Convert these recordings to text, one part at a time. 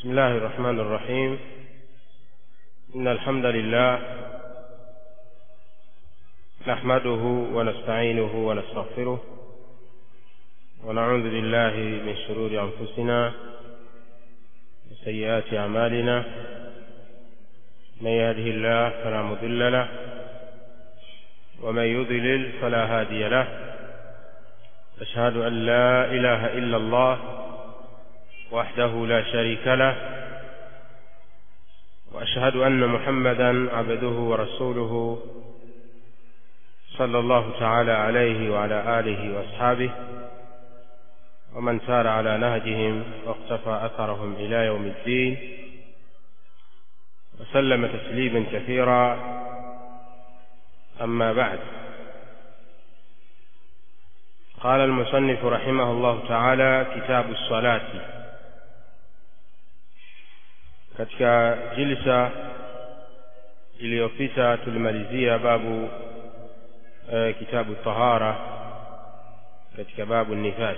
بسم الله الرحمن الرحيم إن الحمد لله نحمده ونستعينه ونستغفره ونعوذ بالله من شرور أنفسنا وسيئات أعمالنا من يهده الله فلا مضل له ومن يضلل فلا هادي له أشهد أن لا إله إلا الله وحده لا شريك له وأشهد أن محمدا عبده ورسوله صلى الله تعالى عليه وعلى آله وأصحابه ومن سار على نهجهم واقتفى أثرهم إلى يوم الدين وسلم تسليما كثيرا أما بعد قال المصنف رحمه الله تعالى كتاب الصلاة katika jilsa iliyopita tulimalizia babu e, kitabu tahara katika babu nifas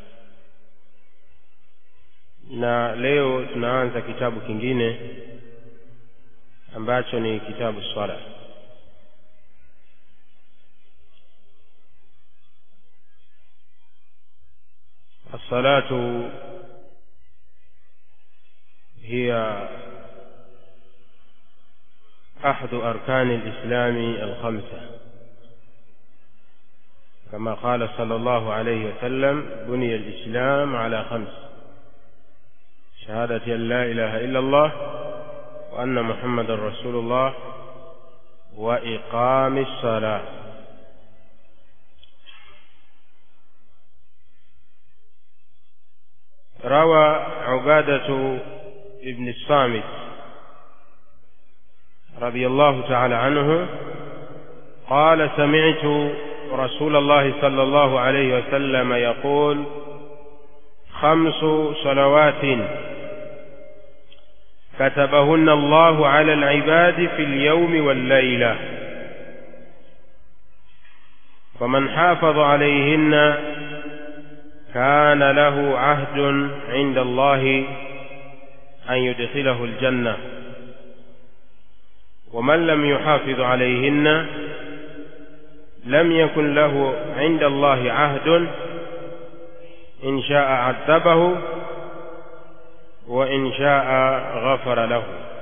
na leo tunaanza kitabu kingine ambacho ni kitabu swala الصلاة هي أحد أركان الإسلام الخمسة كما قال صلى الله عليه وسلم بني الإسلام على خمس شهادة أن لا إله إلا الله وأن محمد رسول الله وإقام الصلاة روى عبادة ابن الصامت رضي الله تعالى عنه قال سمعت رسول الله صلى الله عليه وسلم يقول خمس صلوات كتبهن الله على العباد في اليوم والليلة ومن حافظ عليهن كان له عهد عند الله أن يدخله الجنة ومن لم يحافظ عليهن لم يكن له عند الله عهد إن شاء عذبه وإن شاء غفر له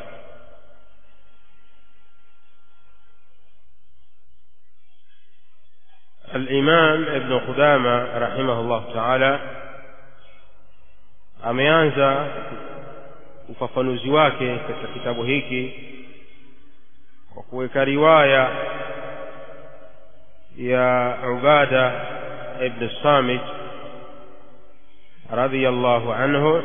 الإمام ابن قدامة رحمه الله تعالى ameanza ufafanuzi wake katika kitabu hiki kwa kuweka riwaya ya Ubada ibn Samit radhiyallahu anhu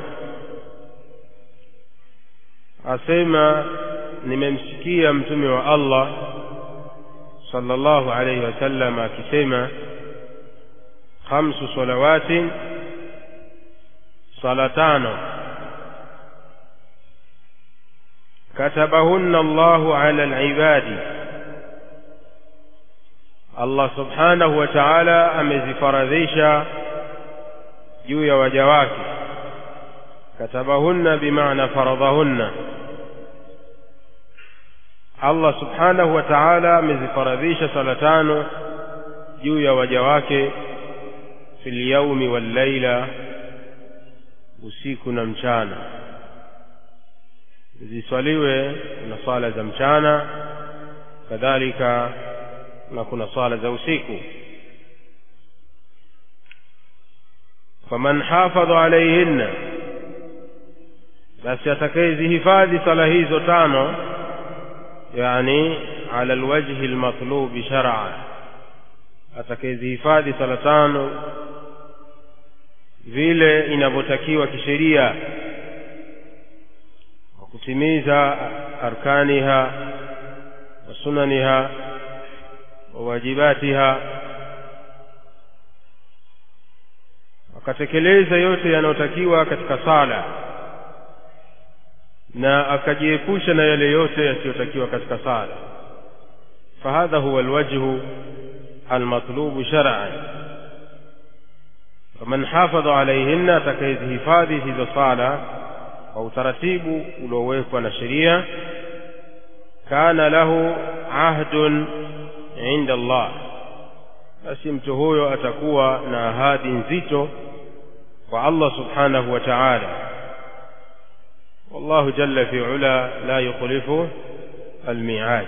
asema nimemsikia mtume wa Allah sallallahu alayhi wasallam akisema khamsu salawatin sala tano katabahunna Allahu ala alibadi Allah subhanahu wa ta'ala amezifaradhisha juu ya waja wake katabahunna bimaana faradhahunna Allah subhanahu wa ta'ala amezifaradhisha sala tano juu ya waja wake fil yaumi wal laila usiku na mchana ziswaliwe na swala za mchana kadhalika na kuna swala za usiku faman hafadha alayhinna basi atakayezihifadhi sala hizo tano yani ala alwajhi almatlubi shar'a atakayezihifadhi sala tano vile inavyotakiwa kisheria kwa kutimiza arkaniha wa sunaniha wa wajibatiha akatekeleza yote yanayotakiwa katika sala na akajiepusha na yale yote yasiyotakiwa katika sala fahadha huwa alwajhu almatlubu shar'an faman hafadha alayhinna atakayezihifadhi hizo sala kwa utaratibu uliowekwa na sheria kana lahu ahdun inda Allah basi mtu huyo atakuwa na ahadi nzito kwa Allah subhanahu wa ta'ala والله جل في علا لا يخلف الميعاد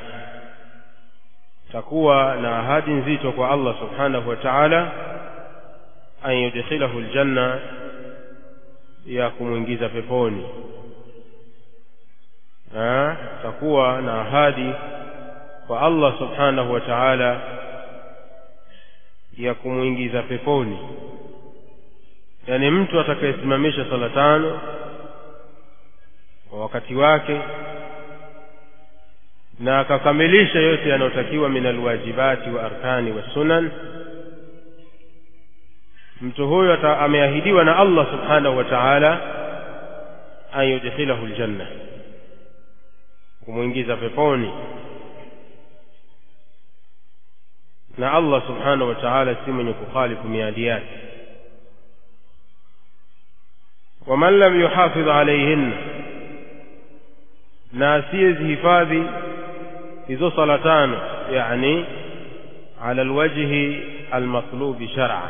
تكوى na ahadi nzito kwa Allah subhanahu wa ta'ala an yudkhilahu aljanna ya kumwingiza peponi takuwa na ahadi kwa Allah subhanahu wa ta'ala ya kumwingiza peponi yani mtu atakayesimamisha sala tano kwa wakati wake na akakamilisha yote yanayotakiwa min alwajibati wa arkani wa sunan mtu huyo ameahidiwa na Allah subhanahu wa ta'ala an yudkhilahu aljanna kumwingiza peponi na Allah subhanahu wa ta'ala si mwenye kukhalifu miadi yake waman lam yuhafidh alayhinna na asiyezihifadhi hizo sala tano yani ala alwajhi almatlubi shar'a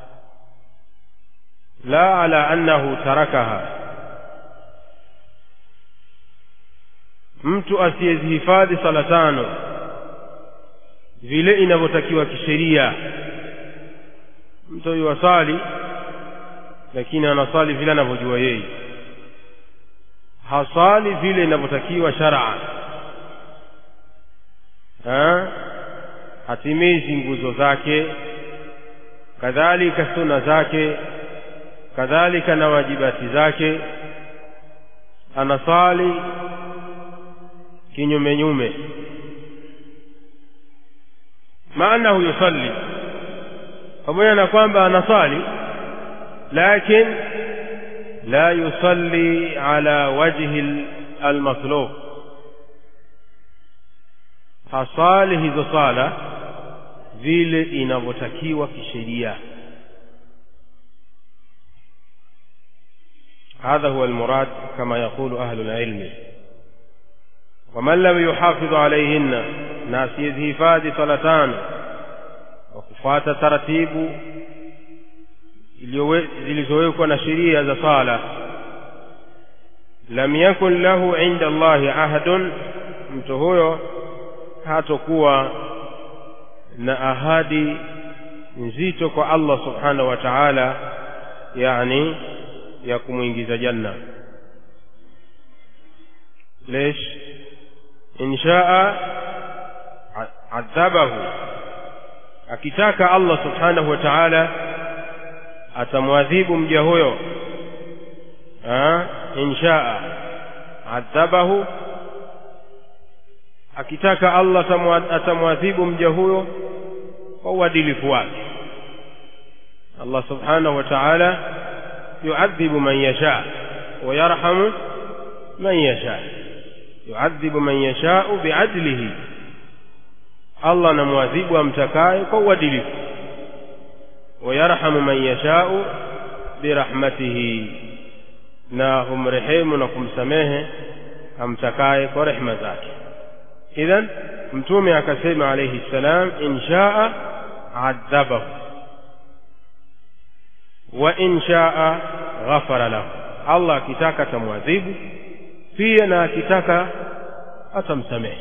la ala annahu tarakaha mtu asiyezihifadhi sala tano vile inavyotakiwa kisheria mtu huyu wasali lakini anasali vile anavyojua yeye hasali vile inavyotakiwa shar'a ha? hatimizi nguzo zake kadhalika suna zake kadhalika na wajibati zake anasali kinyume nyume maanahu yusalli pamoja na kwamba anasali lakin la yusalli ala wajhi almatlub hasali hizo sala vile inavyotakiwa kisheria هذا هو المراد كما يقول أهل العلم ومن لم يحافظ عليهن ناس يزهفاد صلتان وكفات ترتيب zilizowekwa na sheria za sala lam yakun lahu inda Allahi ahadun mtu huyo hatokuwa na ahadi nzito kwa Allah subhanahu wa ta'ala yani ya kumwingiza janna ليش إن شاء عذبه akitaka Allah subhanahu wa ta'ala atamwadhibu mja huyo inshaa adhabahu akitaka Allah atamwadhibu mja huyo kwa uadilifu wake Allah subhanahu wa ta'ala yuadhibu man yasha wa yarhamu man yasha yuadhibu man yashau biadlihi Allah anamwadhibu amtakaye kwa uadilifu wayarhamu man yashau birahmatihi na humrehemu na kumsamehe amtakaye kwa rehema zake idhan mtume akasema alayhi salam in shaa adhabahu wa in shaa ghafara lahu Allah akitaka atamwadhibu pia na akitaka atamsamehe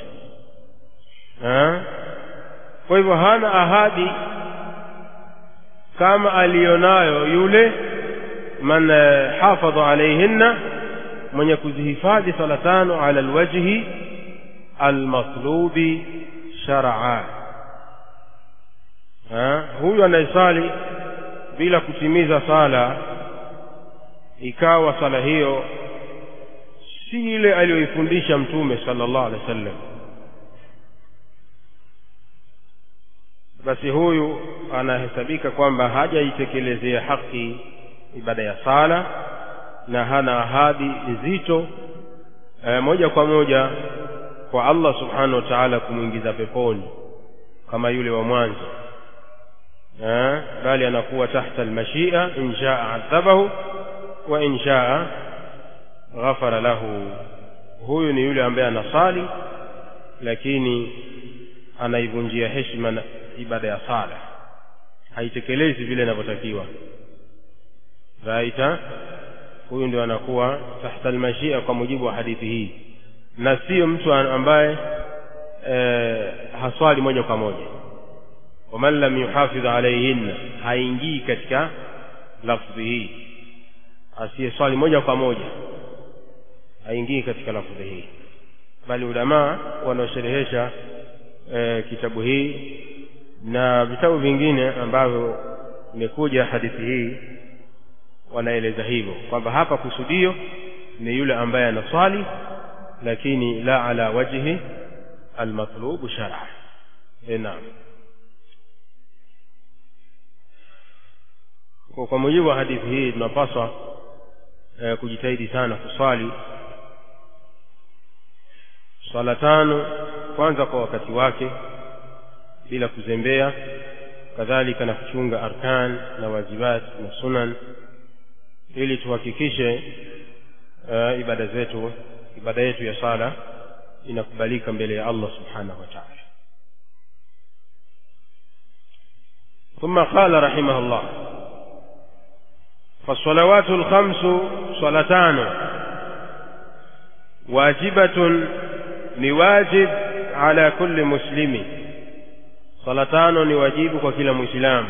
kwa hivyo hana ahadi kama aliyonayo yule man hafadha alayhinna mwenye kuzihifadhi sala tano ala alwajhi almatlubi shar'a huyu anayesali bila kutimiza sala ikawa sala hiyo si ile aliyoifundisha mtume sallallahu alaihi wasallam basi huyu anahesabika kwamba hajaitekelezea haki ibada ya sala na hana ahadi nzito e, moja kwa moja kwa Allah subhanahu wa ta'ala kumwingiza peponi kama yule wa mwanzo e, bali anakuwa tahta almashia in shaa adhabahu wa in shaa ghafara lahu huyu ni yule ambaye anasali lakini anaivunjia heshima na ibada ya sala haitekelezi vile inavyotakiwa raita huyu ndio anakuwa tahta almashia kwa mujibu wa hadithi hii na sio mtu ambaye e, haswali moja kwa moja waman lam yuhafidh alayhinna haingii katika lafdhi hii asiyeswali moja kwa moja haingii katika lafdhi hii bali ulamaa wanaosherehesha e, kitabu hii na vitabu vingine ambavyo imekuja hadithi hii wanaeleza hivyo kwamba hapa kusudio ni yule ambaye anaswali lakini la ala wajhi almatlubu shar'a naam kwa, kwa mujibu wa hadithi hii tunapaswa eh, kujitahidi sana kuswali swala tano kwanza kwa wakati wake bila kuzembea kadhalika na kuchunga arkan na wajibat na sunan ili tuhakikishe uh, ibada zetu ibada yetu ya sala inakubalika mbele ya Allah subhanahu wa ta'ala ثم قال رحمه الله فالصلوات الخمس صلاتان واجبة لواجب على كل مسلم صلاتان لواجب وكل مسلم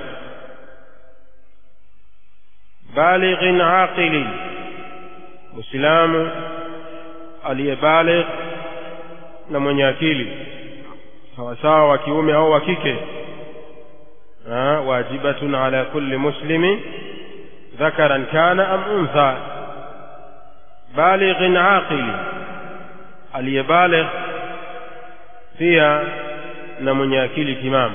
بالغ عاقل مسلم aliyebaligh na mwenye akili sawasawa wa kiume au wa kike wajibatun ala kulli muslimin dhakaran kana am untha balighin aqili aliyebaligh pia na mwenye akili timamu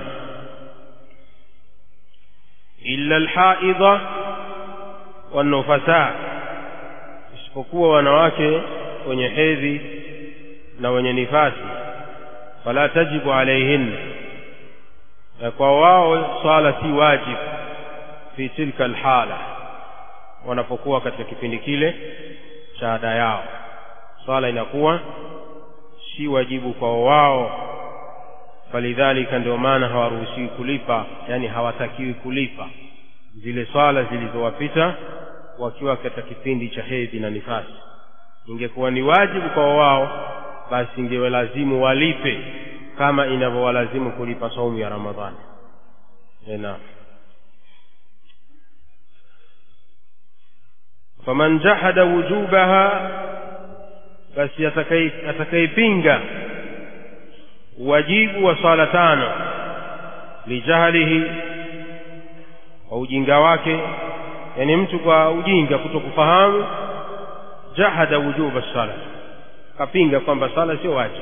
illa alhaidha wanufasa isipokuwa wanawake wenye hedhi na wenye nifasi fala tajibu alaihinna na kwa wao swala si wajib fi tilka alhala wanapokuwa katika kipindi kile cha ada yao swala inakuwa si wajibu kwa wao falidhalika ndio maana hawaruhusiwi kulipa yani hawatakiwi kulipa zile swala zilizowapita wakiwa katika kipindi cha hedhi na nifasi ingekuwa ni wajibu kwa wao basi ingewalazimu walipe kama inavyowalazimu kulipa saumu ya ramadhani naam faman jahada wujubaha basi atakayepinga wajibu wa swala tano lijahlihi kwa ujinga wake yani mtu kwa ujinga kutokufahamu jahada wujuba sala kapinga kwamba sala sio wajibu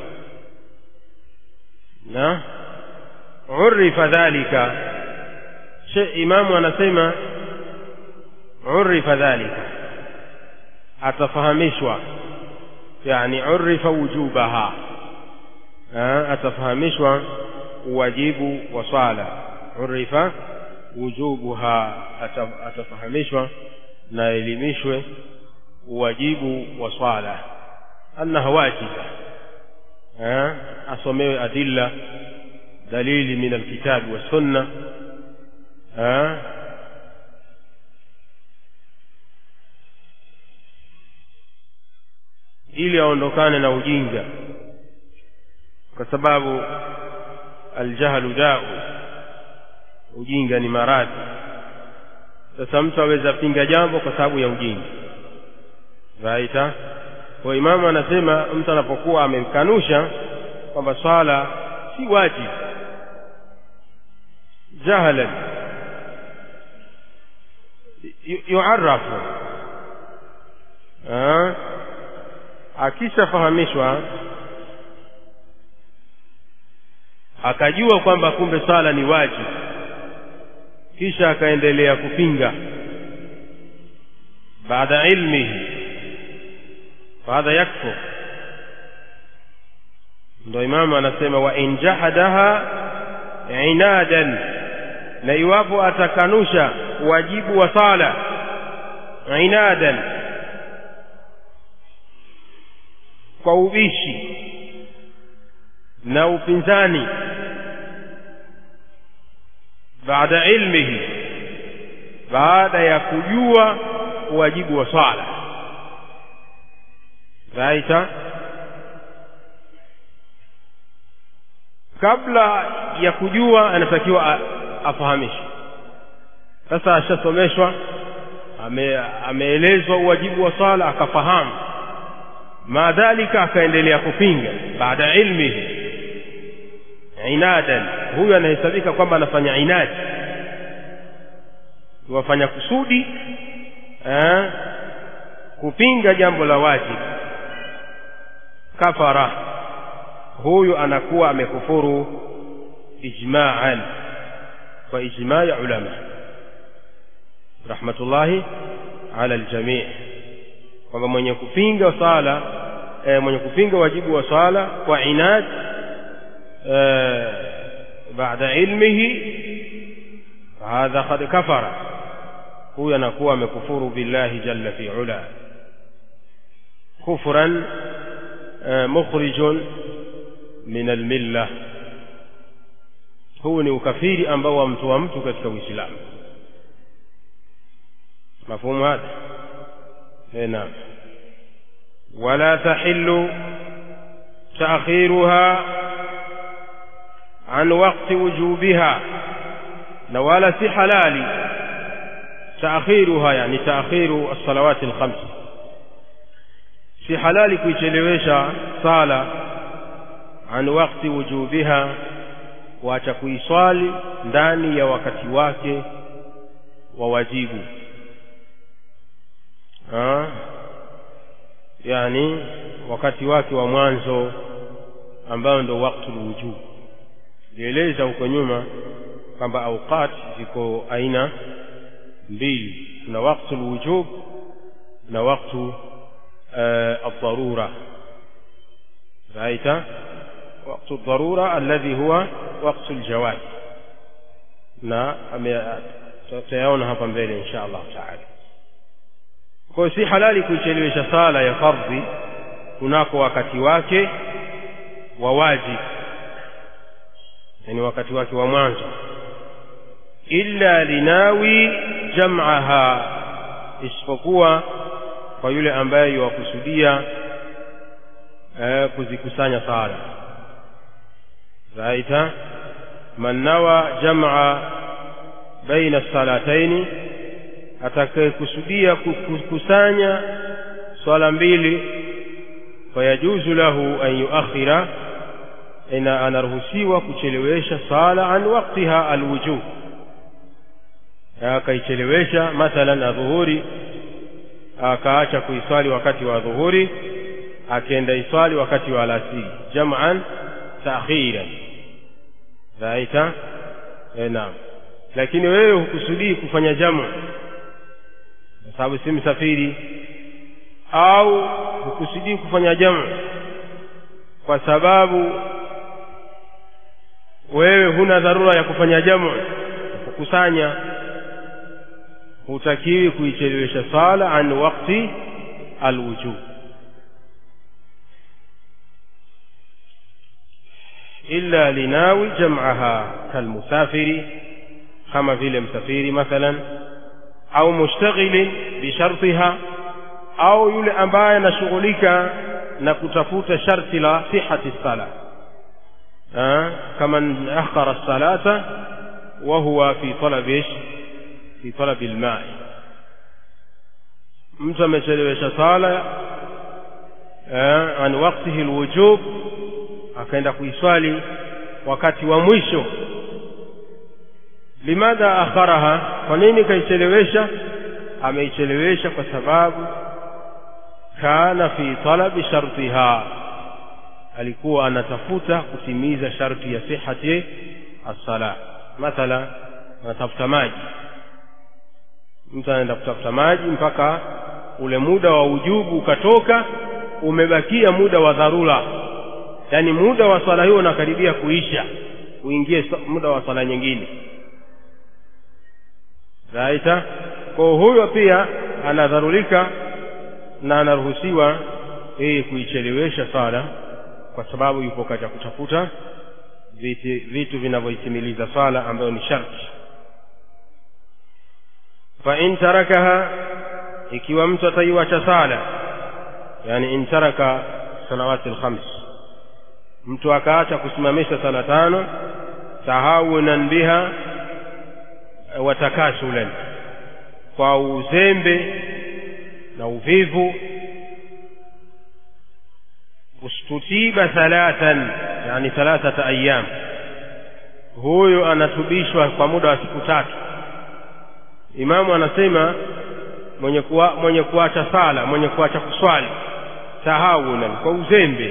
na urifa dhalika she imamu anasema urifa dhalika atafahamishwa yani urifa wujubaha atafahamishwa uwajibu wa swala urifa wujubuha atafahamishwa na elimishwe uwajibu wa swala annaha wajiba asomewe adilla dalili min alkitabi wassunna ili aondokane na ujinga kwa sababu aljahlu dau ujinga ni maradhi sasa mtu aweza pinga jambo kwa sababu ya ujinga raita kwa imamu anasema mtu anapokuwa amekanusha kwamba swala si wajibu jahlan yuarafu akishafahamishwa akajua kwamba kumbe swala ni wajibu kisha akaendelea kupinga baada ilmihi fahadha yakfur ndo imamu anasema wa in jahadaha inadan na iwapo atakanusha wajibu wa sala inadan kwa ubishi na upinzani baada ilmihi baada ya kujua uwajibu wa swala raita kabla ya kujua anatakiwa afahamishwe sasa ashasomeshwa ame, ameelezwa uwajibu wa swala akafahamu maadhalika akaendelea kupinga baada ilmihi inadan huyu anahesabika kwamba anafanya inadi wafanya kusudi eh, kupinga jambo la wajibu kafara huyu anakuwa amekufuru ijma'an kwa ijma' ya ulama rahmatullahi ala aljami' kwamba mwenye kupinga sala e, mwenye kupinga wajibu wa sala kwa inad e, baada ilmihi hadha qad kafara huyu anakuwa amekufuru billahi jalla fi ula kufran e, mukhrijun min almilla huu ni ukafiri ambao wamtoa mtu katika uislamu مفهوم هذا اي نعم ولا تحل تأخيرها عن وقت وجوبها ولا في حلال تأخيرها يعني تأخير الصلوات الخمس في حلال kuichelewesha sala عن وقت وجوبها waacha kuiswali ndani ya wakati wake wa wajibu ha? yani wakati wake wa mwanzo ambao ndo waktu lwujub lieleza huko nyuma kwamba auqat ziko aina mbili kuna waktu lwujub na waktu uh, الضرورة رأيت وقت الضرورة الذي هو وقت الجواز na tutayaona hapa mbele insha Allah taala kwa si halali kuichelewesha sala ya fardhi kunako wakati wake wa wajibu yani wakati wake wa mwanzo illa linawi jam'aha isipokuwa kwa yule ambaye yuwakusudia eh, kuzikusanya sala raita man nawa jam'a baina salataini atakayekusudia kukusanya swala mbili fayajuzu lahu an yuakhira ina anaruhusiwa kuchelewesha sala an waktiha alwujub akaichelewesha mathalan adhuhuri akaacha kuiswali wakati wa dhuhuri akienda iswali wakati wa alasiri jam'an ta'khiran raita eh naam lakini wewe hukusudii kufanya jamu kwa sababu si msafiri au hukusudii kufanya jamu kwa sababu wewe huna dharura ya kufanya jamu kukusanya hutakiwi kuichelewesha sala an wakti alwujub illa linawi jam'aha kalmusafiri kama vile msafiri mathalan au mushtaghilin bishartiha au yule ambaye anashughulika na kutafuta sharti la sihati sala kama akhara salata wa huwa fi talabi ish fi talabi alma'i mtu amechelewesha sala an waqtihi alwujub akaenda kuiswali wakati wa mwisho limadha akharaha kwa nini kaichelewesha ameichelewesha kwa sababu kana fi talabi shartiha alikuwa anatafuta kutimiza sharti ya sihati as-sala mathala anatafuta maji mtu anaenda kutafuta maji mpaka ule muda wa ujubu ukatoka umebakia muda wa dharura yaani muda wa swala hiyo unakaribia kuisha uingie muda wa swala nyingine raita kwa huyo pia anadharurika na anaruhusiwa yeye kuichelewesha sala kwa sababu yupo katika kutafuta vitu, vitu vinavyoitimiliza swala ambayo ni sharti fa in tarakaha ikiwa mtu ataiwacha sala yani in taraka salawati lkhams mtu akaacha kusimamisha sala tano tahawunan biha wa takasulan kwa uzembe na uvivu ustutiba thalathan yani thalathata ayyam huyo anatubishwa kwa muda wa siku tatu imamu anasema mwenye kuwa, mwenye kuacha sala mwenye kuacha kuswali tahawunan kwa uzembe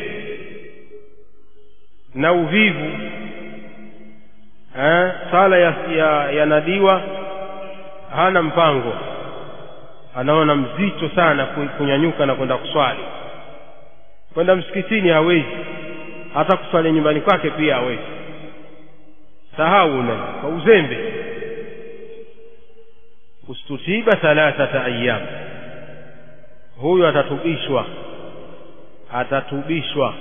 na uvivu eh, sala ya, ya, yanadiwa hana mpango anaona mzito sana kunyanyuka na kwenda kuswali kwenda msikitini hawezi hata kuswali nyumbani kwake pia hawezi tahawuna kwa uzembe ustutiba thalathata ayyam huyu atatubishwa atatubishwa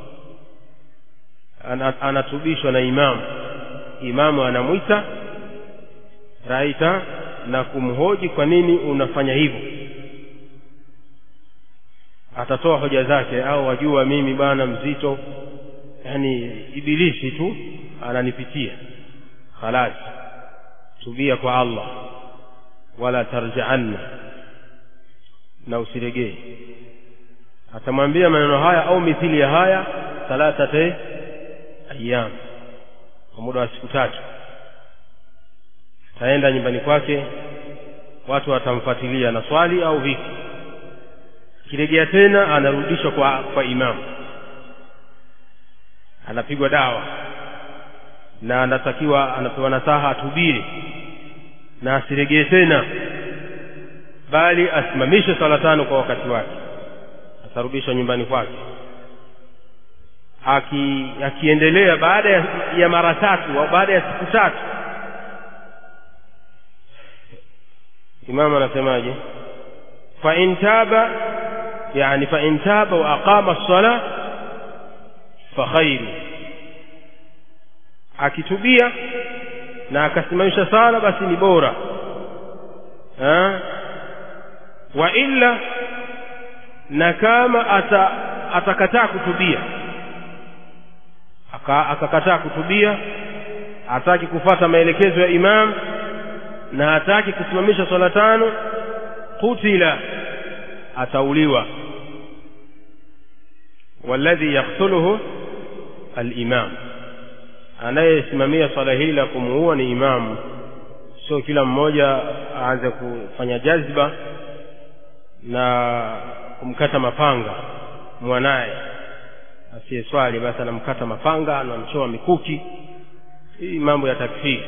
anatubishwa na imamu imamu anamwita raita na kumhoji kwa nini unafanya hivyo atatoa hoja zake au wajua mimi bana mzito yani ibilisi tu ananipitia khalas tubia kwa allah wala tarjaanna na usiregee atamwambia maneno haya au mithili ya haya thalathate ayyam kwa muda wa siku tatu ataenda nyumbani kwake watu watamfuatilia na swali au vipi kirejea tena anarudishwa kwa, kwa imamu anapigwa dawa na anatakiwa anapewa nasaha atubiri na asiregee tena bali asimamishe swala tano kwa wakati wake atarudishwa nyumbani kwake aki akiendelea baada ya, ya mara tatu au baada ya siku tatu imamu anasemaje fa in taba yani fa in taba wa aqama as-sala fa khairu akitubia na akasimamisha sala basi ni bora ha? wa illa na kama ata, atakataa kutubia akakataa kutubia hataki kufata maelekezo ya imam na hataki kusimamisha swala tano kutila atauliwa walladhi yaktuluhu alimam anayesimamia swala hili la kumuua ni imamu sio kila mmoja aanze kufanya jazba na kumkata mapanga mwanaye asiyeswali basi anamkata mapanga anamchoa mikuki hii mambo ya takfiri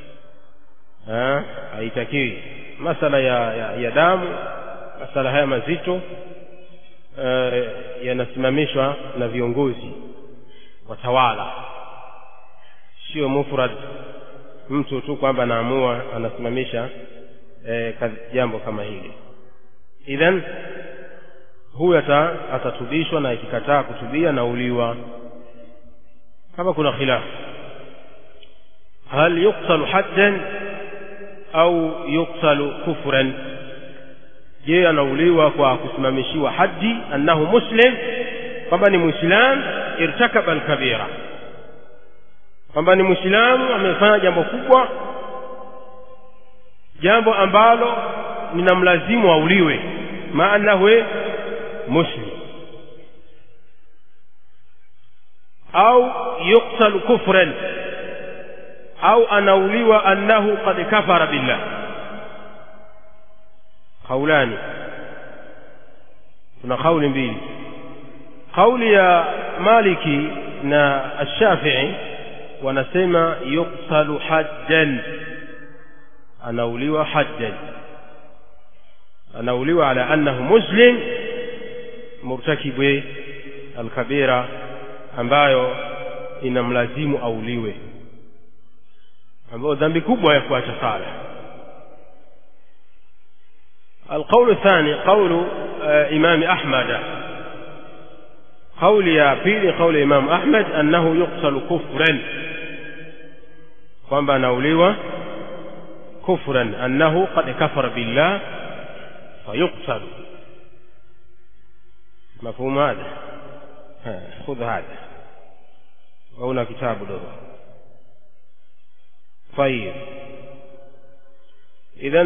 haitakiwi masala ya, ya, ya damu masala haya mazito e, yanasimamishwa na viongozi watawala sio mufrad mtu tu kwamba anaamua anasimamisha e, jambo kama hili idhan huyu ata, atatubishwa na ikikataa kutubia na uliwa kama kuna khilafu hal yuktalu haddan au yuktalu kufran je anauliwa kwa kusimamishiwa haddi annahu muslim kwamba ni muislam irtakaba alkabira kwamba ni muislamu amefanya jambo kubwa jambo ambalo linamlazimu auliwe maanahu muslim au yuktalu kufran au anauliwa annahu qad kafara billah kaulani kuna kauli mbili kauli ya maliki na ashafii wanasema yuktalu haddan anauliwa haddan anauliwa ala annahu muslim murtakibu alkabira ambayo inamlazimu auliwe ambayo dhambi kubwa ya kuacha sala القول الثاني قول إمام أحمد kauli ya pili kauli ya imamu ahmad annahu yuktalu kufran kwamba anauliwa kufran annahu qad kafara billah fayuktalu مفهوم هذا خذ هذا وهنا كتاب له طيب إذا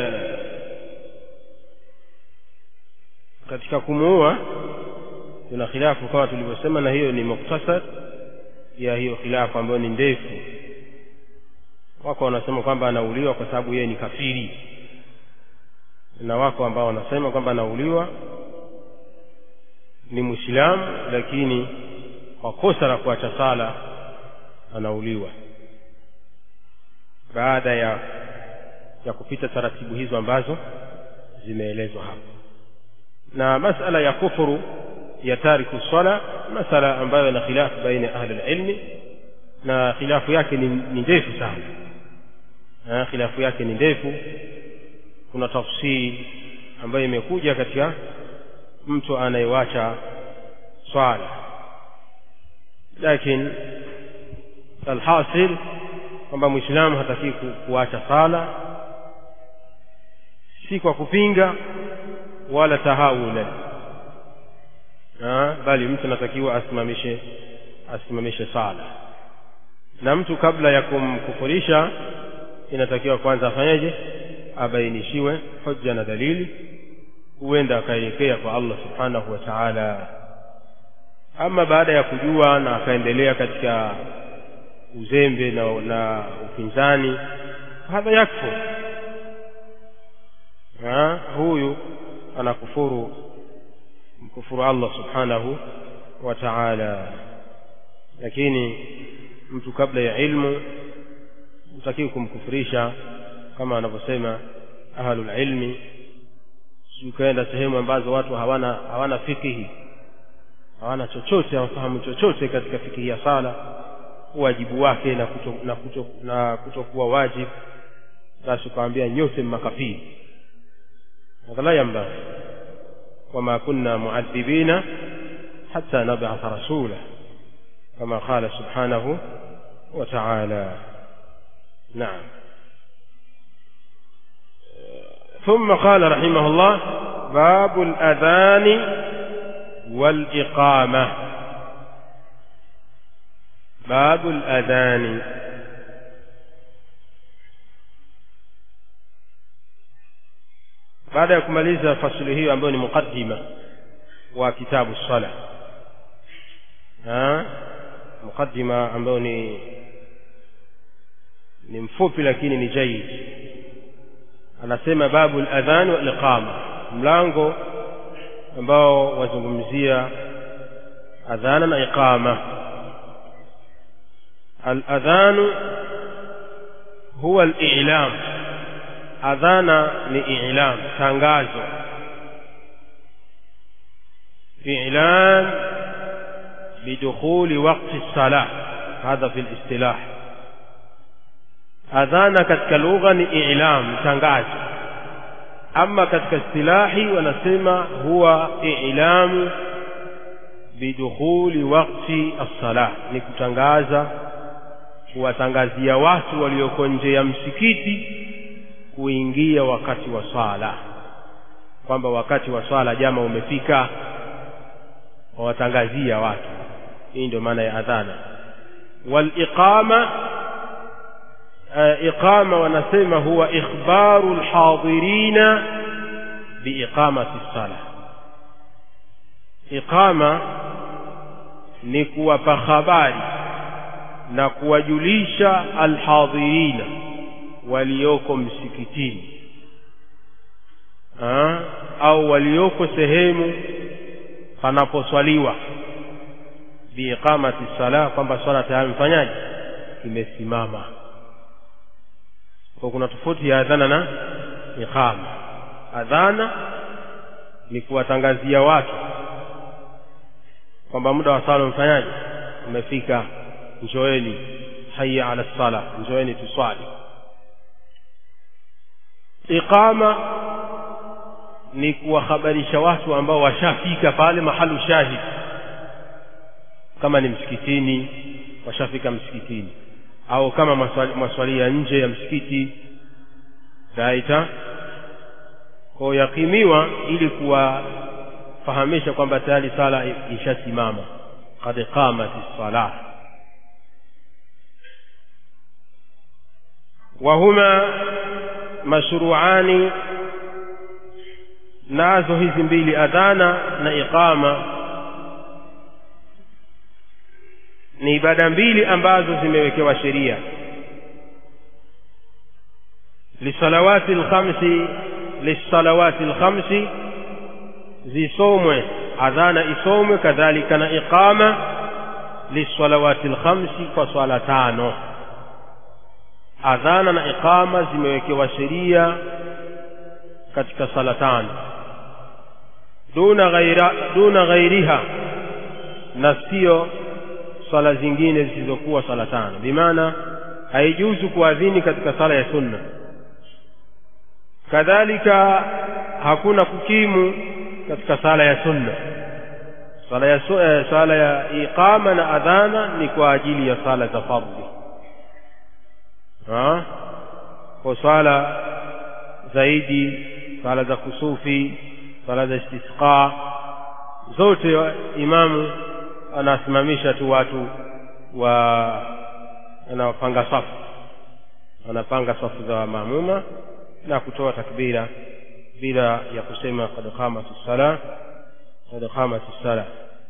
katika kumuua kuna khilafu kama tulivyosema na hiyo ni muktasar ya hiyo khilafu ambayo ni ndefu wako wanasema kwamba anauliwa kwa sababu yeye ni kafiri na wako ambao wanasema kwamba anauliwa ni mwislamu lakini kwa kosa la kuacha sala anauliwa baada ya ya kupita taratibu hizo ambazo zimeelezwa hapa na masala ya kufuru ya tariku swala masala ambayo ina khilafu baina ya ahli ilmi na khilafu yake ni, ni ndefu sana na khilafu yake ni ndefu kuna tafsiri ambayo imekuja katika mtu anayewacha swala lakini alhasil kwamba mwislamu hatakii kuacha sala si kwa kupinga wala tahawulan bali mtu anatakiwa asimamishe asimamishe sala na mtu kabla ya kumkufurisha inatakiwa kwanza afanyeje abainishiwe hoja na dalili huenda akaelekea kwa Allah subhanahu wa ta'ala ama baada ya kujua na akaendelea katika uzembe na, na upinzani hadha yakfu ha, huyu anakufuru mkufuru Allah subhanahu wa ta'ala lakini mtu kabla ya ilmu hutakiwi kumkufurisha kama anavyosema ahlul ilmi ukaenda sehemu ambazo watu hawana hawana fikihi hawana chochote hawafahamu chochote katika fikihi ya sala wajibu wake na kuto, na kuto, na kutokuwa wajibu basi ukawambia nyote mmakafiri hadha la yambaghi wama kunna muadhibina hatta nab'atha rasula kama qala subhanahu wa ta'ala na'am ثم قال رحمه الله باب الأذان والإقامة باب الأذان baada ya kumaliza fasili hiyo ambayo ni muqaddima wa kitabu sala muqaddima ambayo ni ni mfupi lakini ni jaid anasema babu al-adhan wal iqama mlango ambao wazungumzia adhana na iqama al-adhan huwa al-i'lam adhana ni i'lam tangazo i'lan bidukhuli waqti as-salah hadha fi al-istilah adhana katika lugha ni i'lam tangazo ama katika istilahi wanasema huwa i'lamu bidukhuli waqti as-salah ni kutangaza kuwatangazia watu walioko nje ya msikiti kuingia wakati wa swala kwamba wakati wa swala jama umefika wawatangazia watu hii ndio maana ya adhana wal iqama iqama wanasema huwa ikhbaru alhadirina biiqamati sala iqama ni kuwapa habari na kuwajulisha alhadirina walioko msikitini ha? au walioko sehemu panaposwaliwa biiqamati sala kwamba swala tayari mfanyaji imesimama kwa kuna tofauti ya adhana na iqama adhana ni kuwatangazia watu kwamba muda wa sala mfanyaji umefika njoeni haya ala sala njoeni tuswali iqama ni kuwahabarisha watu ambao washafika pale mahalu shahid kama ni msikitini washafika msikitini au kama maswali, maswali ya nje ya msikiti taita kwa yakimiwa ili kuwafahamisha kwamba tayari sala ishasimama qad qamat as-salah wahuma mashruani nazo hizi mbili adhana na iqama ni ibada mbili ambazo zimewekewa sheria lisalawati lkhamsi lisalawati lkhamsi zisomwe adhana isomwe kadhalika na iqama lisalawati lkhamsi kwa swala tano adhana na iqama zimewekewa sheria katika sala tano duna ghaira duna ghairiha na sio swala zingine zisizokuwa sala tano bimaana haijuzu kuadhini katika sala ya sunna kadhalika hakuna kukimu katika sala ya sunna sala ya, su, eh, sala ya iqama na adhana ni kwa ajili ya sala za fardhi kwa swala zaidi swala za kusufi swala za istisqa zote imamu anasimamisha tu watu wa anawapanga safu anapanga safu za maamuma na kutoa takbira bila ya kusema qad qamat as-sala qad qamat as-sala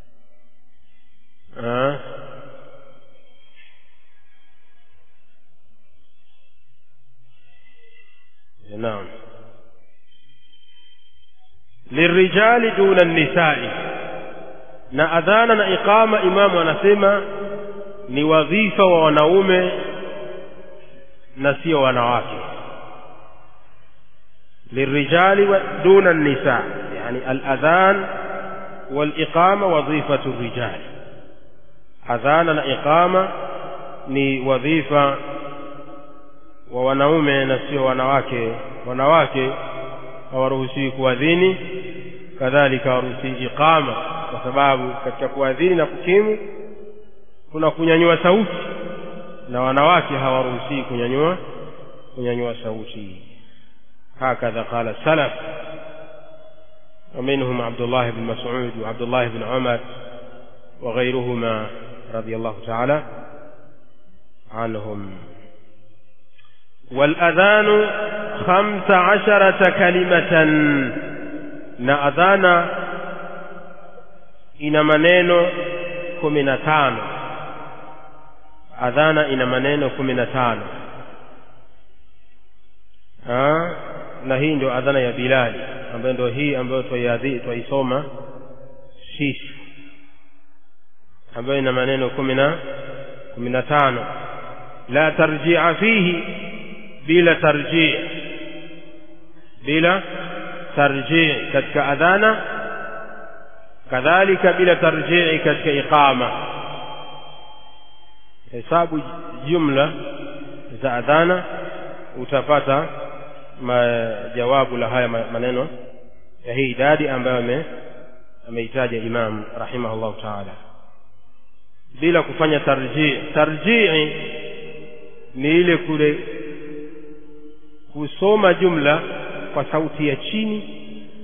naam lirijali duna nisai na adhana na iqama imamu anasema ni wadhifa wa wanaume na sio wanawake lirijali duna nisa yani aladhan waliqama wadhifatu rijal adhana na iqama ni wadhifa wa wanaume na sio wanawake wanawake hawaruhusiwi kuadhini kadhalika hawaruhusiwi iqama kwa sababu katika kuadhini na kukimu kuna kunyanyua sauti na wanawake hawaruhusiwi kunyanyua kunyanyua sauti هكذا قال السلف ومنهم عبد الله بن مسعود وعبد الله بن عمر وغيرهما رضي الله تعالى عنهم والأذان خمس عشرة كلمة نأذان ina maneno kumi na tano adhana ina maneno kumi na tano na hii ndio adhana ya bilali ambayo ndio hii ambayo twaisoma sisi ambayo ina maneno kumi na kumi na tano la tarjia fihi bila tarjii bila tarjii katika adhana kadhalika bila tarjii katika iqama hesabu jumla za adhana utapata jawabu la haya maneno ya hii idadi ambayo ameitaja imam rahimahullahu taala bila kufanya tarjii tarjii ni ile kule kusoma jumla kwa sauti ya chini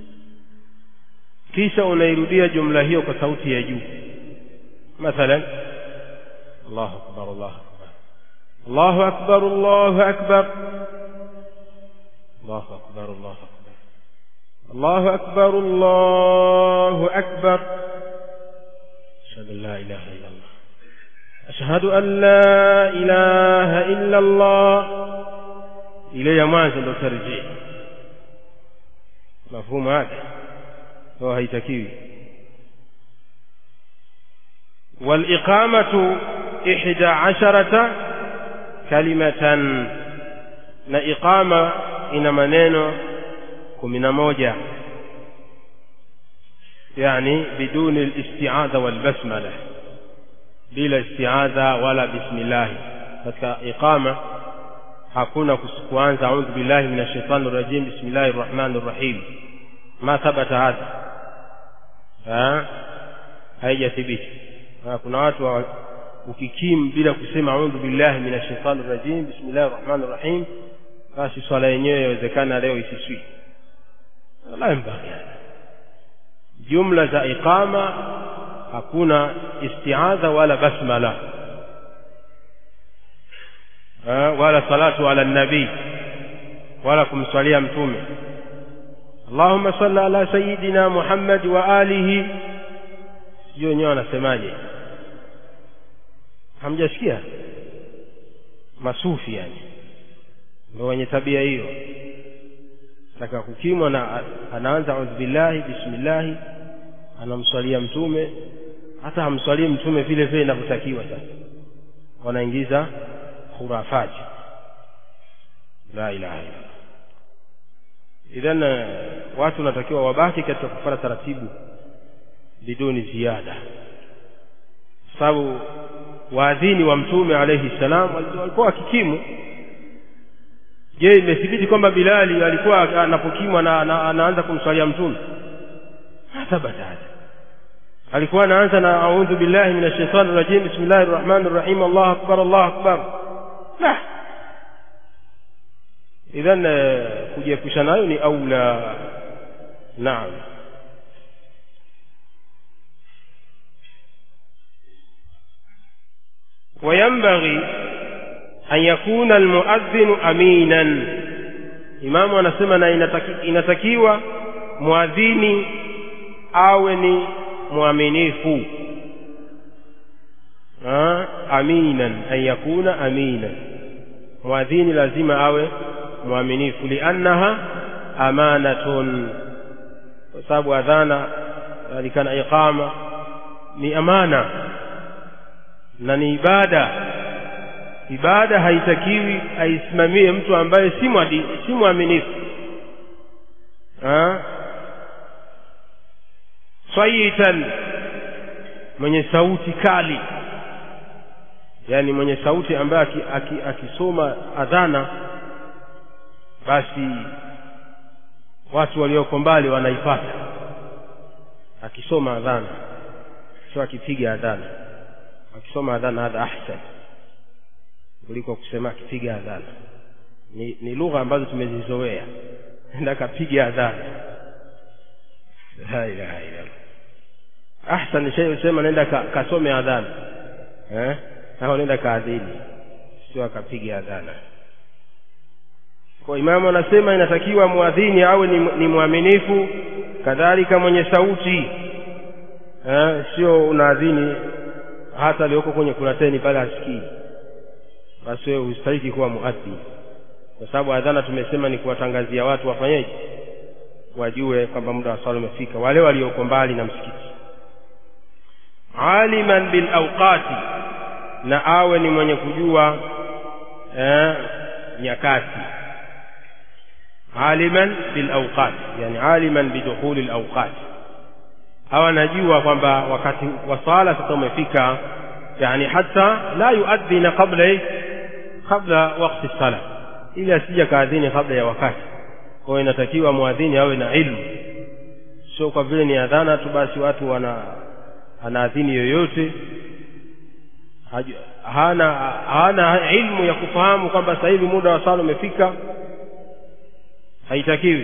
kisha unairudia jumla hiyo kwa sauti ya juu mathalan Allahu akbar Allahu akbar Allahu akbar Allahu akbar Allahu akbar Allahu akbar Allahu akbar ashhadu an la ilaha illa Allah ashhadu an la ilaha illa Allah ile ya mwanzo ndo tarjii mafhumu hapa هو هيتكيوي والإقامة إحدى عشرة كلمة na iqama ina maneno kumi na moja yani biduni listiadha walbasmala bila istiadha wala bismillahi katika iqama hakuna kuanza audhu billahi min ashaitani rajim bismillahi rrahmani rrahim ma thabata hadha haijathibiti na kuna watu wa, ukikim bila kusema audhu billahi minash shaitani rajim bismillahir rahmanir rahim basi swala yenyewe yawezekana leo isiswi la yambaghi jumla za iqama hakuna istiadha wala basmala ha, wala salatu ala nabii wala kumswalia mtume allahumma salli ala sayidina muhammad wa alihi sijui wenyewe wanasemaje hamjasikia masufi yani ndio wenye tabia hiyo taka kukimwa na anaanza audhu billahi bismillahi anamswalia mtume hata hamswalii mtume vile vile inavyotakiwa sasa wanaingiza khurafati la ilaha illa idhan watu wanatakiwa wabaki katika kufuata taratibu biduni ziada sababu waadhini wa mtume alayhi salam walikuwa wakikimu je imethibiti kwamba bilali alikuwa anapokimwa na, na anaanza kumswalia mtume thabata hada alikuwa anaanza na audhu billahi minash shaitani rajim bismillahir rahmanir rahim allahu akbar allahu akbar la idhan kujiepusha nayo ni aula naam وينبغي أن يكون المؤذن أمينا imamu anasema na inataki, inatakiwa mwadhini awe ni mwaminifu aminan an yakuna aminan mwadhini lazima awe mwaminifu liannaha amanatun kwa sababu adhana alikana iqama ni amana na ni ibada ibada haitakiwi aisimamie mtu ambaye si mwadi si mwaminifu swayitan mwenye sauti kali yani mwenye sauti ambaye akisoma aki, aki adhana basi watu walioko mbali wanaipata akisoma adhana sio akipiga adhana akisoma adhana hadha ahsan kuliko kusema akipiga adhana ni, ni lugha ambazo tumezizoea enda kapiga adhana la ilaha illallah ahsan shay usema nenda ka, kasome adhana eh au nenda kaadhini sio akapiga adhana kwa imamu anasema inatakiwa muadhini awe ni, ni mwaminifu kadhalika mwenye sauti eh, sio unaadhini hata aliyoko kwenye kurateni pale hasikii basi wewe hustahiki kuwa muadhini kwa sababu adhana tumesema ni kuwatangazia watu wafanyeje wajue kwamba muda wa swala umefika wale walioko mbali na msikiti aliman bil awqati na awe ni mwenye kujua eh, nyakati aliman bil awqat yani aliman bidukhuli al awqat hawa anajua kwamba wakati wa swala sasa umefika yani hata la yuadhina qabla kabla wakati sala ili asija kaadhini kabla ya wakati kwa hiyo inatakiwa muadhini awe na ilmu sio kwa vile ni adhana tu basi watu wana anaadhini yoyote hana hana ilmu ya kufahamu kwamba sasa hivi muda wa sala umefika haitakiwi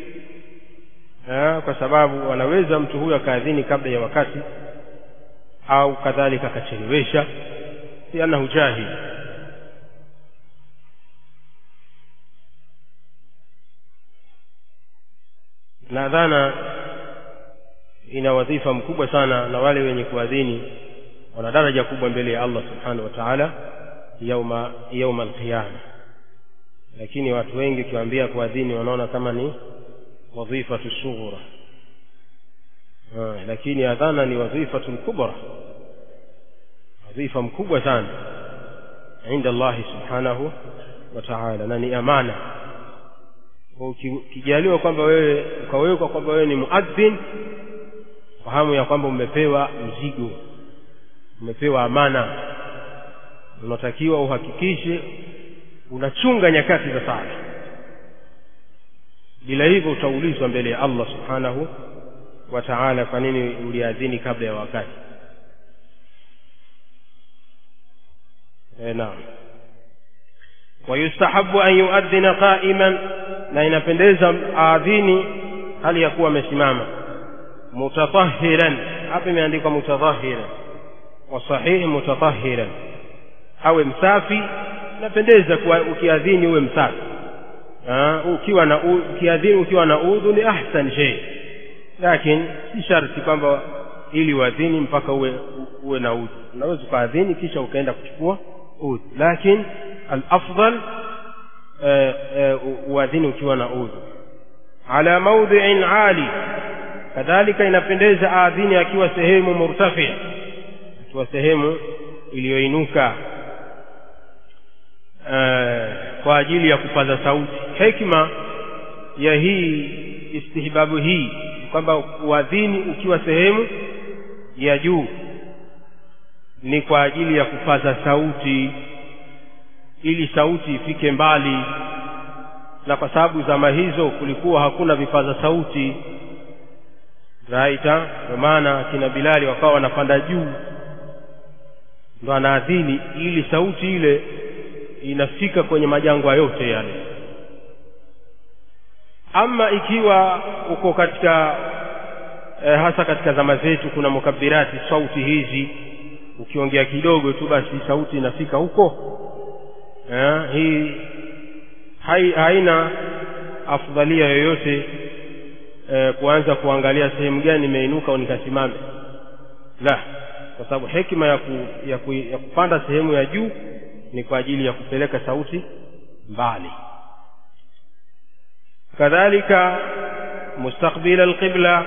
kwa sababu anaweza mtu huyo akaadhini kabla ya wakati au kadhalika akachelewesha liannahu jahil na dhana ina wadhifa mkubwa sana na wale wenye kuadhini wana daraja kubwa mbele ya Allah subhanahu wa ta'ala yauma yauma alqiyama lakini watu wengi ukiwaambia kuadhini wanaona kama ni wadhifatu sughra lakini adhana ni wadhifatu kubra wadhifa mkubwa sana inda Allah subhanahu wa ta'ala na ni amana ukijaliwa kwamba wewe ukawekwa kwamba wewe ni muadhin fahamu ya kwamba umepewa mzigo umepewa amana unatakiwa uhakikishe unachunga nyakati za sala bila hivyo utaulizwa mbele ya Allah subhanahu wa ta'ala kwa nini uliadhini kabla ya wakati e, naam wayustahabu an yuadhina qaiman na inapendeza aadhini hali ya kuwa amesimama mutatahiran hapa imeandikwa mutatahiran wasahihi mutatahiran awe msafi inapendeza kuwa ukiadhini uwe msafi ha, ukiwa na ukiadhini ukiwa na udhu ni ahsan shay lakini si sharti kwamba ili uadhini mpaka uwe uwe na udhu unaweza ukaadhini kisha ukaenda kuchukua udhu lakini alafdal uadhini ukiwa na udhu ala maudhiin ali kadhalika inapendeza aadhini akiwa sehemu murtafi akiwa sehemu iliyoinuka kwa ajili ya kupaza sauti hekima ya hii istihbabu hii kwamba uadhini ukiwa sehemu ya juu ni kwa ajili ya kupaza sauti ili sauti ifike mbali na kwa sababu zama hizo kulikuwa hakuna vipaza sauti raita ndio maana kina bilali wakawa wanapanda juu ndo anaadhini ili sauti ile inafika kwenye majangwa yote yale ama ikiwa uko katika eh, hasa katika zama zetu kuna mukabirati sauti hizi ukiongea kidogo tu basi sauti inafika huko eh, hii hai, haina afdhalia yoyote eh, kuanza kuangalia sehemu gani nimeinuka au nikasimame la kwa sababu hekima ya, ku, ya, ku, ya kupanda sehemu ya juu ni kwa ajili ya kupeleka sauti mbali kadhalika mustakbila alqibla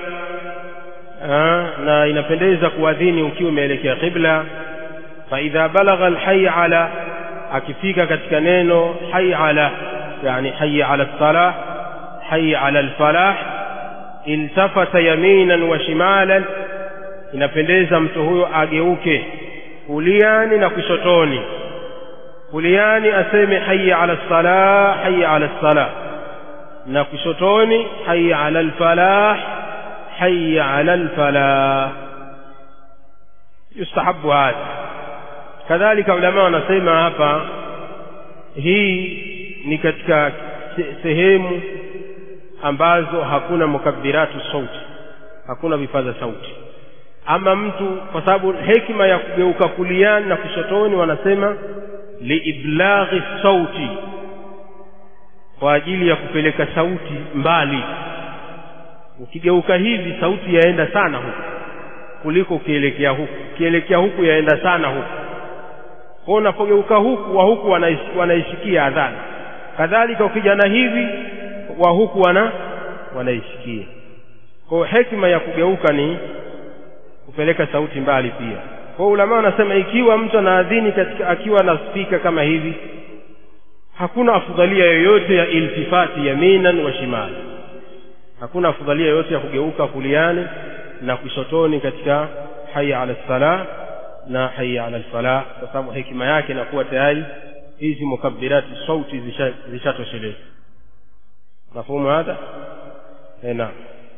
na inapendeza kuadhini ukiwa umeelekea qibla faidha balagha alhayy ala akifika katika neno hayy ala yani hayy ala lsalah hayy ala lfalah iltafata yaminan wa shimalan inapendeza mtu huyo ageuke kuliani na kushotoni kuliani aseme hayya ala lsalah hayya ala lsalah na kushotoni hayya ala lfalah hayya ala lfalah yustahabu hadha kadhalika ulama wanasema hapa hii ni katika sehemu ambazo hakuna mukabiratu sauti hakuna vipaza sauti ama mtu kwa sababu hekima ya kugeuka kuliani na kushotoni wanasema liiblaghi sauti kwa ajili ya kupeleka sauti mbali ukigeuka hivi sauti yaenda sana huku kuliko ukielekea huku ukielekea huku yaenda sana huku kwa unapogeuka huku wa huku wanaisikia adhana kadhalika ukijana hivi wa huku wana wanaisikia kwa hekima ya kugeuka ni kupeleka sauti mbali pia kwa ulama wanasema ikiwa mtu anaadhini katika akiwa na spika kama hivi hakuna afudhalia yoyote ya iltifati yaminan wa shimali hakuna afudhalia yoyote ya kugeuka kuliani na kushotoni katika haya ala salah na haya ala lfalah kwa sababu hekima yake inakuwa tayari hizi mukabirati sauti zishatosheleza mafhumu hadha naam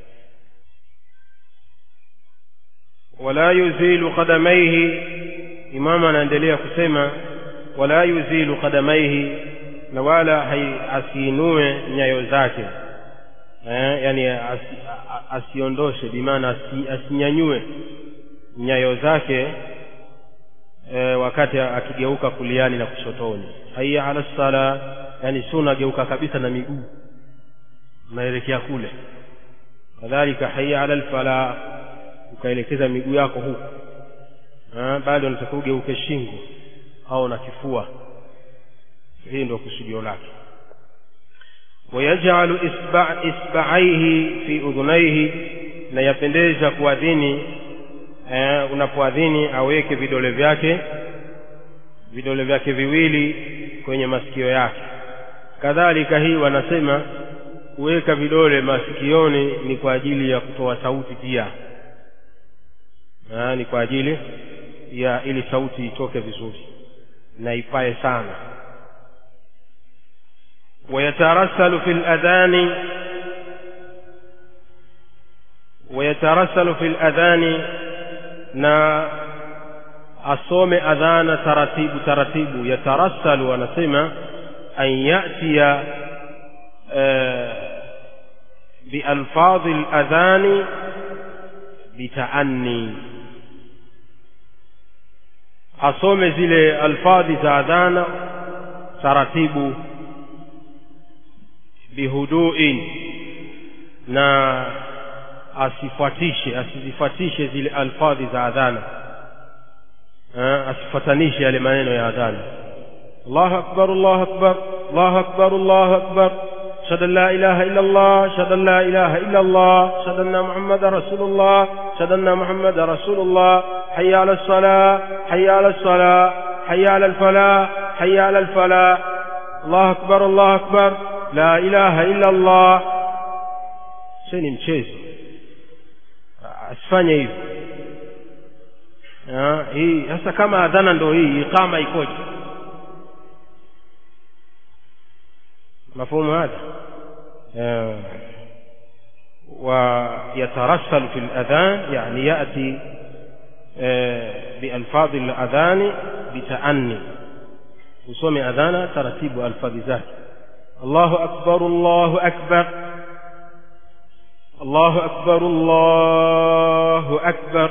wala yuzilu qadamaihi imamu anaendelea kusema wala yuzilu qadamaihi na wala asiinue nyayo zake eh, yani asi, asiondoshe bimaana asi, asinyanyue nyayo zake eh, wakati akigeuka kuliani na kushotoni haya ala sala yani si unageuka kabisa na miguu unaelekea kule kadhalika haya ala lfala ukaelekeza miguu yako huku bado unatakiwa ugeuke shingo au na kifua hii ndio kusudio lake wayajalu isba, isbaaihi fi udhunaihi na yapendeza kuadhini eh, unapoadhini aweke vidole vyake vidole vyake viwili kwenye masikio yake kadhalika hii wanasema kuweka vidole masikioni ni kwa ajili ya kutoa sauti pia ni kwa ajili ya ili sauti itoke vizuri na ipae sana ويترسل في الأذان ويترسل في الأذان na asome adhana taratibu taratibu yatarassalu wanasema an yatiya bialfadhi ladhani bitaanni asome zile alfadhi za adhana taratibu bihuduin na asifuatishe asizifuatishe zile alfadhi za adhana asifuatanishe yale maneno ya adhana allahu akbar allahu akbar allahu akbar allahu akbar ashhadu an la ilaha illa allah ashhadu an la ilaha illa allah ashhadu anna muhammadan rasulullah ashhadu anna muhammadan rasulullah hayya ala salah hayya ala salah hayya ala alfalah hayya ala alfalah allahu akbar allahu akbar la ilaha illa allah sio ni mchezo asifanye hivyo hii sasa kama adhana ndo hii iqama ikoje مفهوم هذا آه ويترسل في الأذان يعني يأتي آه بألفاظ الأذان بتأني وسمع أذانا ترتيب ألفاظ ذاك الله أكبر الله أكبر الله أكبر الله أكبر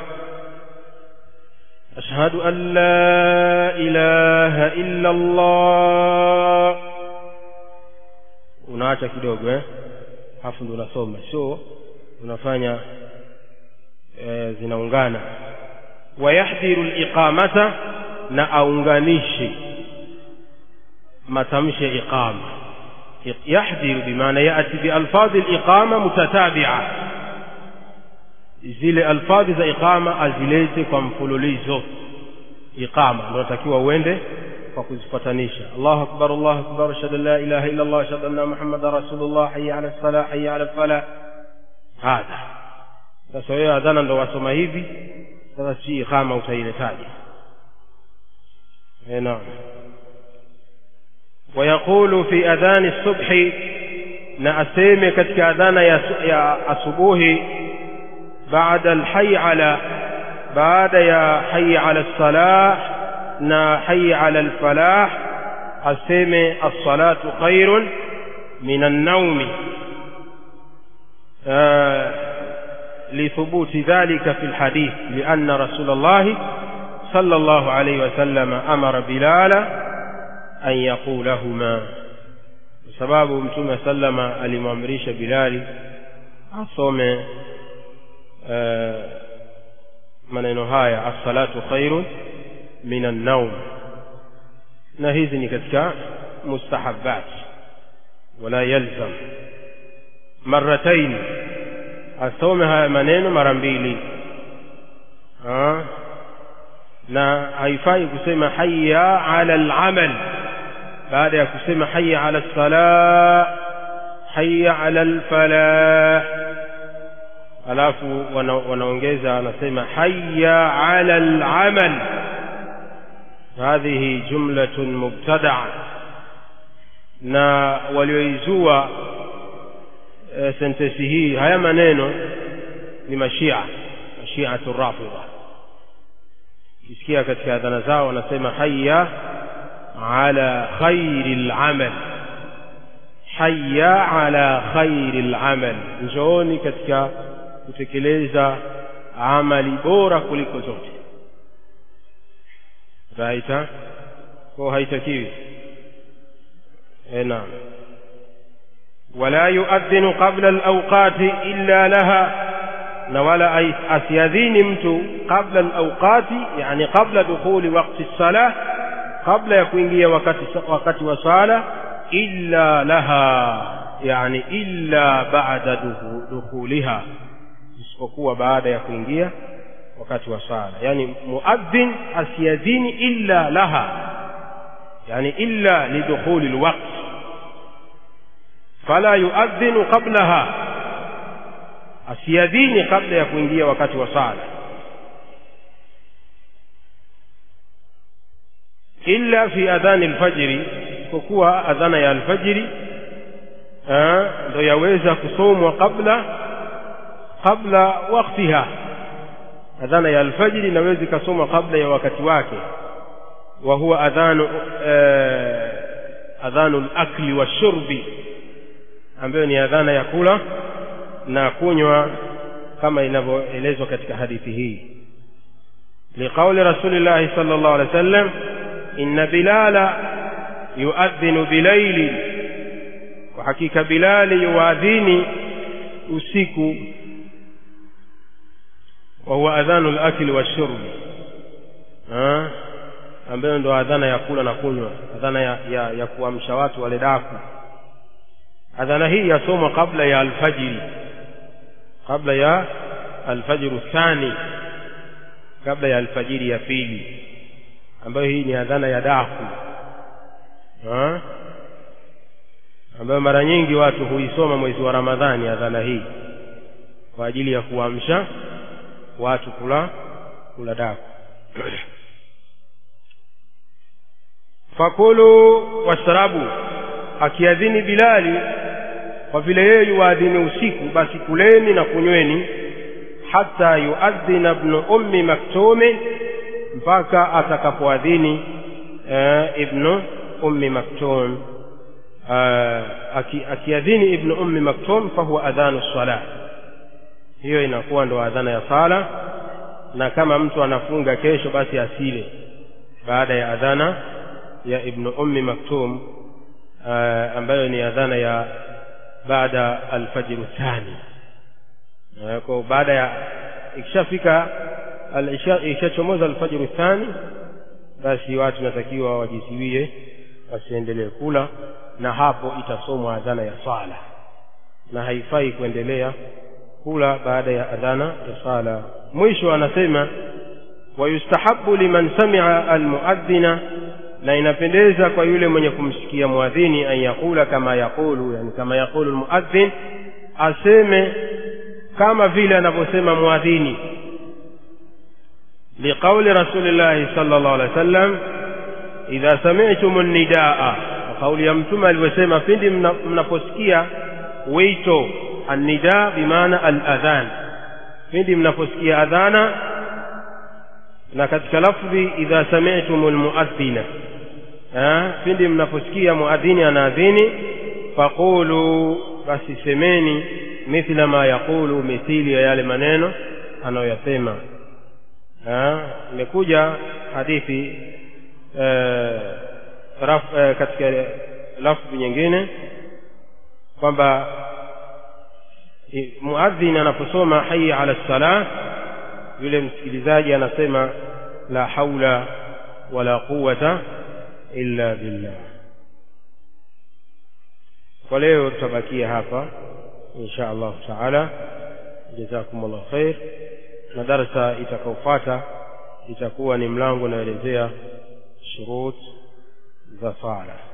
أشهد أن لا إله إلا الله unaacha kidogo eh hafu ndo unasoma sio unafanya e, zinaungana wayahdhiru liqamata na aunganishe matamshi ya iqama yahdhiru bimaana yati bialfadhi liqama mutatabia zile alfadhi za iqama azilete kwa mfululizo iqama ndo natakiwa uende kwa kuzifuatanisha Allahu akbar Allahu akbar ashhadu an la ilaha illa Allah ashhadu anna Muhammadar rasulullah hayya ala salah hayya ala falah hadha sasa wewe adhana ndo wasoma hivi sasa si iqama utailetaje eh naam ويقول في أذان الصبح na aseme katika adhana ya, ya asubuhi baada alhayy ala baada ya hayy ala salah na hayy ala alfalah aseme as-salatu khairun min an-nawm لثبوت ذلك في الحديث لأن رسول الله صلى الله عليه وسلم أمر بلالا أن يقولهما sababu mtume sallama alimwamrisha bilali asome maneno haya as-salatu khairun min an-nawm na hizi ni katika mustahabbat wala yalzam marratain asome haya maneno mara mbili na haifai kusema hayya ala al-amal baada ya kusema hayya ala salah hayya ala alfalah alafu wanaongeza wanasema hayya ala alamal hadhihi jumlatun mubtadaa na walioizua e, sentesi hii haya maneno ni mashia mashiatu rafidha kisikia katika adhana zao wanasema hayya على خير العمل حي على خير العمل njooni katika kutekeleza amali bora kuliko zote raita kwa haitakiwi naam ولا يؤذن قبل الأوقات إلا لها na wala asiadhini mtu qabla alawqati yani qabla dukhuli waqti salah kabla ya kuingia wakati wakati wa sala illa laha yani illa ba'da dukhuliha isipokuwa baada ya kuingia wakati wa sala yani muadhin asiyadhini illa laha yani illa lidukhuli alwaqt fala yuadhinu qablaha asiyadhini kabla ya kuingia wakati wa sala illa fi adhani alfajri isipokuwa adhana ya alfajri ndo yaweza kusomwa kabla kabla waktiha adhana ya alfajiri inaweza ikasomwa kabla ya wakati wake wa huwa adhanu eh, adhanu lakli washurbi ambayo ni adhana ya kula na kunywa kama inavyoelezwa katika hadithi hii liqauli rasulillahi sala llahu alehi wa sallam inna bilala yuadhinu bilaili kwa hakika bilali yuadhini usiku wa huwa adhanu lakli washurbi ambayo ndo adhana ya kula na kunywa adhana ya, ya, ya kuamsha watu wale daku adhana hii yasomwa kabla ya alfajiri kabla ya alfajiru thani kabla ya alfajiri ya pili ambayo hii ni adhana ya daku ha? ambayo mara nyingi watu huisoma mwezi wa ramadhani adhana hii kwa ajili ya kuamsha watu kula kula daku fakulu washrabu akiadhini bilali kwa vile yeye yuadhini usiku basi kuleni na kunyweni hata yuadhina ibnu ummi maktumi mpaka atakapoadhini uh, ibnu ummi maktum uh, aki, akiadhini ibnu ummi maktum fahuwa adhanu sala hiyo inakuwa ndo adhana ya sala na kama mtu anafunga kesho basi asile baada ya adhana ya ibnu ummi maktum uh, ambayo ni adhana ya baada alfajiru thani uh, kwa baada ya ikishafika ikishachomoza alfajiru thani basi watu natakiwa wajiziwie wasiendelee kula na hapo itasomwa adhana ya sala na haifai kuendelea kula baada ya adhana ya sala mwisho anasema wayustahabu liman samia almuadhina na inapendeza kwa yule mwenye kumsikia muadhini an yaqula kama yaqulu yani kama yaqulu almuadhin aseme kama vile anavyosema muadhini liqauli rasulillahi sala llahu alehi wa sallam idha samitum nidaa kauli ya mtume alivyosema pindi mnaposikia wito annida bimaana aladhan pindi mnaposikia adhana na katika lafdhi idha samitum lmuadhina pindi mnaposikia muadhini anaadhini faqulu basi semeni mithla ma yaqulu mithili ya yale maneno anayoyasema imekuja hadithi eh, raf, eh, katika lafdhi nyingine kwamba muadhin anaposoma haya ala lsalah yule msikilizaji anasema la haula wala quwata illa billah kwa leo tutabakia hapa insha allahu taala jazakum llahu khair na darsa itakaofuata itakuwa ni mlango unaelezea shurut za sala